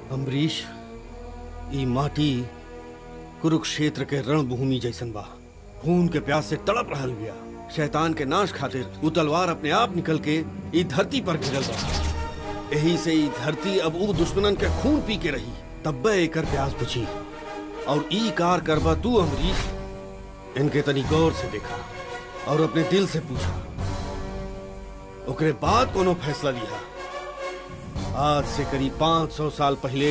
अम्बरीश ई माटी कुरुक्षेत्र के रणभूमि जैसन बा खून के प्यास से तड़प रहल बिया शैतान के नाश खातिर उ तलवार अपने आप निकल के ई धरती पर गिरल बा यही से ई धरती अब उ दुश्मनन के खून पी के रही तब्बे एकर प्यास बुझी और ई कार करबा तू अम्बरीश इनके तनी गौर से देखा और अपने दिल से पूछा ओकरे बाद कोनो फैसला लिया आज से करीब 500 साल पहले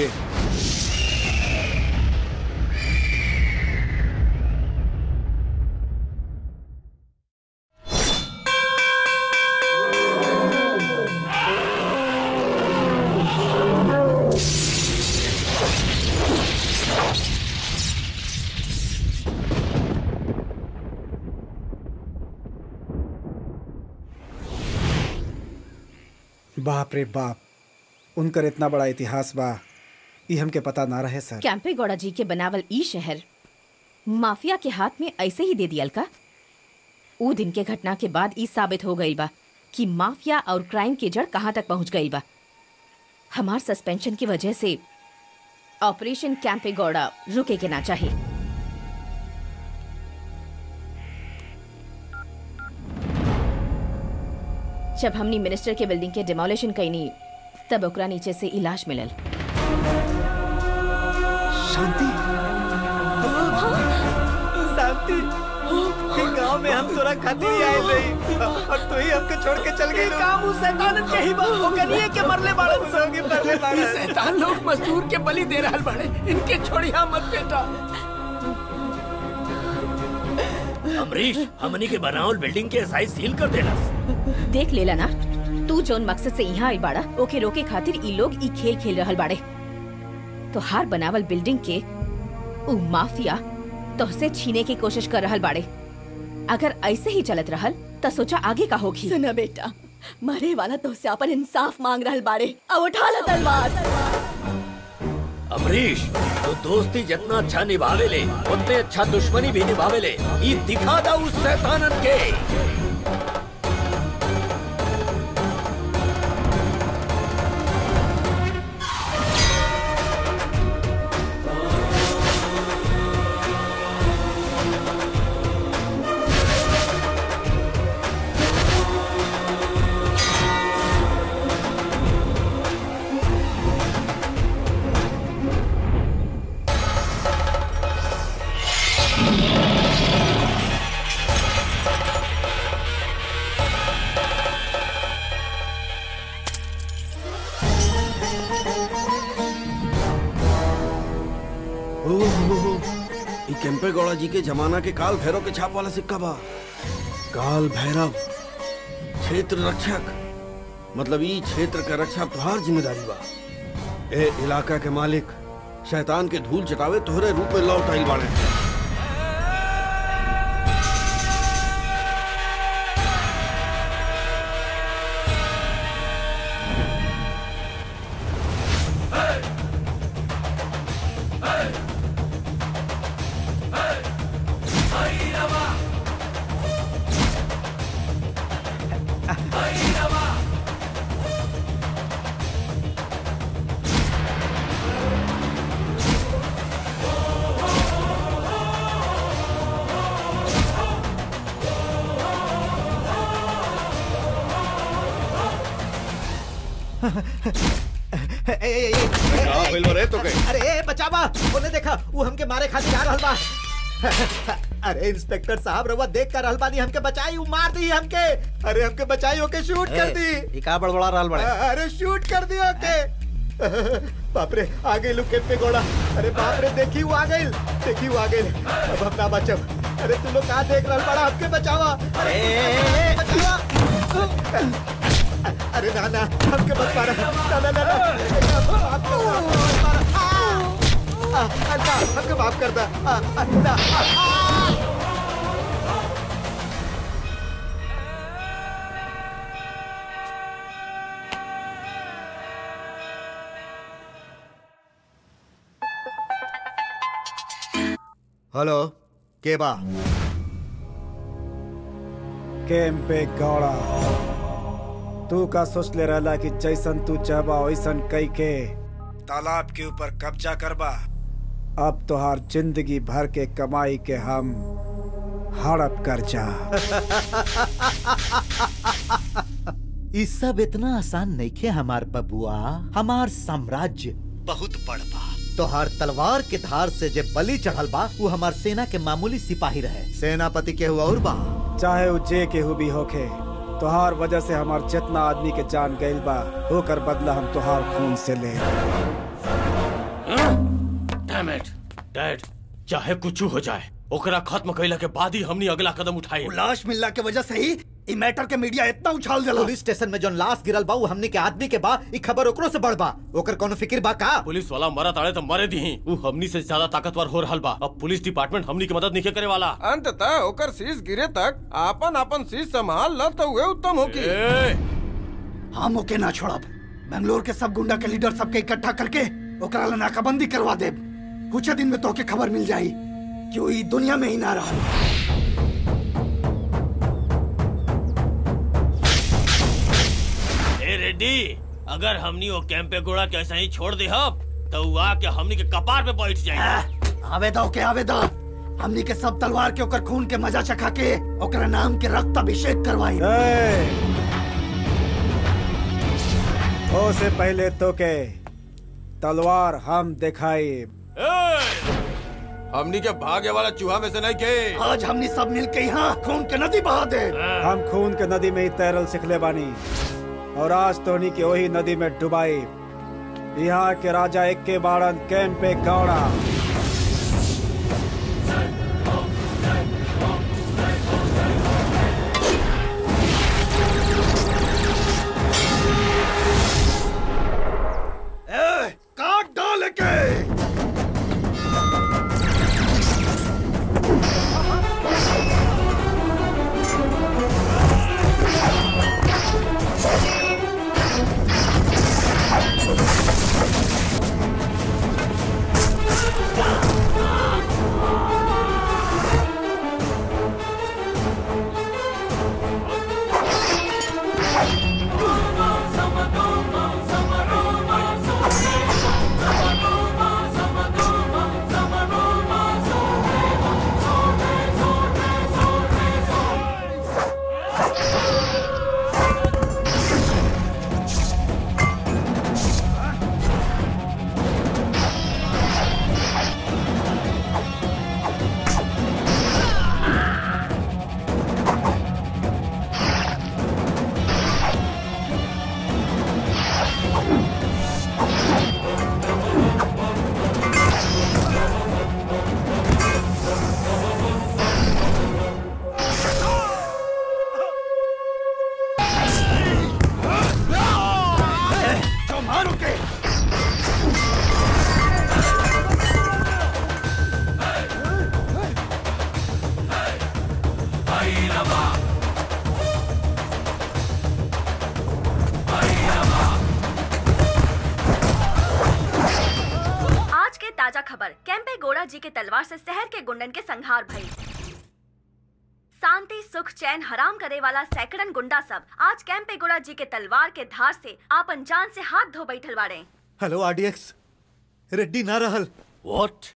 बाप रे बाप उनकर इतना बड़ा इतिहास बा ई हमके पता ना रहे सर कैंपे गौड़ा जी के बनावल ई शहर माफिया के हाथ में ऐसे ही दे दियल का ऊ दिन के घटना के बाद ई साबित हो गई बा कि माफिया और क्राइम के जड़ कहाँ तक पहुंच गई बा हमार सस्पेंशन की वजह से ऑपरेशन कैंपे गौड़ा रुके के ना चाहे जब हमनी मिनिस्टर के बिल्डिंग के डिमोलिशन कईनी तब ओकरा नीचे से इलाज मिलल शांति शांति गांव में हम तोरा खातिर ही आए रही और तू ही हमके छोड़ के चल गई काम उस शैतान के ही बा ओकरिए के मरले बाड़न संगे मरले बाड़न शैतान लोग मजदूर के बलि दे रहल बाड़े इनके छोड़िया मत बेटा अमरीश हमनी के बनावल बिल्डिंग के साइज सील कर देना देख लेला ना तू जौन मकसद से यहाँ आई बाड़ा ओके रोके खातिर ई लोग ई खेल खेल रहल बाड़े तो हार बनावल बिल्डिंग के उ माफिया तोहसे छीने की कोशिश कर रहल बाड़े अगर ऐसे ही चलत रहल त सोचा आगे का होगी सुना बेटा मरे वाला तो से अपन इंसाफ मांग रहल बाड़े अब उठा ला तलवार अमरीश तो दोस्ती जितना अच्छा निभावे ले उतने अच्छा दुश्मनी भी निभावे ले ये दिखा दा उस शैतानन के ओहो, ई केम्पे गौड़ा जी के जमाना के काल भैरव के छाप वाला सिक्का बा काल भैरव क्षेत्र रक्षक मतलब ई क्षेत्र का रक्षा तुहार जिम्मेदारी बा ए इलाका के मालिक शैतान के धूल चटावे तोहरे रूप में लौट आइल बाड़े का भइल बा रे तोके? अरे ए बचावा ओने देखा वो हमके मारे खातिर आ रहल बा अरे इंस्पेक्टर साहब रवा देख कर रहल बानी हमके बचाई उ मार दी हमके अरे हमके बचाई ओके शूट कर दी ई का बड़बड़ा रहल बड़े अरे शूट कर दी ओके बाप रे आ गई लुकेट पे गोड़ा अरे बाप रे देखी वो आ गई देखी वो आ गई अब हम ना बचब अरे तुम लोग कहाँ देख रहल बड़ा हमके बचावा अरे बचावा अरे ना ना हमके मत मारा ना ना ना ना माफ कर दो, मत मारा। आ, आ, ना, हमके माफ कर दो आ, आ, ना, आ, आ। हेलो के बा कैंपे गौड़ा तू का सोच ले रहला कि जैसन तू चाहबा वैसन कई के तालाब के ऊपर कब्जा करबा अब तोहार जिंदगी भर के कमाई के हम हड़प कर जा ई सब इतना आसान नइखे हमार बबुआ हमार साम्राज्य बहुत बड़ बा तोहार तलवार के धार से जे बलि चढ़ल बा वो हमार सेना के मामूली सिपाही रहे सेनापति के हुआ और बा चाहे वो जे के भी होखे तोहार वजह से हमार जितना आदमी के जान गइल बा होकर बदला हम तोहार खून से ले डैम इट डैड चाहे कुछ हो जाए ओकरा खत्म कइला के बाद ही हमनी अगला कदम उठाई लाश मिलला के वजह से ही ई मैटर के मीडिया इतना उछाल देला पुलिस स्टेशन में जोन लाश गिरल बा वो हमनी के आदमी के बा ई खबर ओकरो से बढ़ बा ओकर कोनो फिक्र बा का पुलिस वाला मरा ताड़े तो मरे दी वो हमनी से ज्यादा ताकतवर हो रहल बा अब पुलिस डिपार्टमेंट हमनी की मदद नहीं करे वाला अंततः ओकर शीश गिरे तक आपन आपन शीश संभाल ल तो उहे उत्तम होकी हम ओके ना छोड़ब बेंगलोर के सब गुंडा के लीडर सबके इकट्ठा करके ओकरा ला नाकाबंदी करवा देब कुछ दिन में तोके खबर मिल जाई कि वो ई दुनिया में ही ना रहा ए रेड्डी अगर हमनी वो कैंपे गोड़ा के ऐसा ही छोड़ दे हम तो वो आके हमनी के कपार पे बैठ जाए आवेदा ओके आवेदा हमनी के सब तलवार के ओकर खून के मजा चखा के ओकरा नाम के रक्त अभिषेक करवाई ओ से पहले तो के तलवार हम दिखाई हमनी के भागे वाला चूहा में से नहीं के आज हमनी सब मिलके यहाँ खून के नदी बहा दे हम खून के नदी में ही तैरल सिखले बानी और आज तोहनी के वही नदी में डुबाई यहाँ के राजा एक के बाड़न कैंपे गौड़ा ए, काट डाल के जो मारो के आज के ताजा खबर कैंपे गोड़ा जी के तलवार से शहर के गुंडन के संहार भई शांति सुख चैन हराम करे वाला सैकड़न गुंडा सब आज कैंपे गोड़ा जी के तलवार के धार से आपन जान से हाथ धो बैठल बाड़े हेलो आरडीएक्स रेड्डी ना रहल व्हाट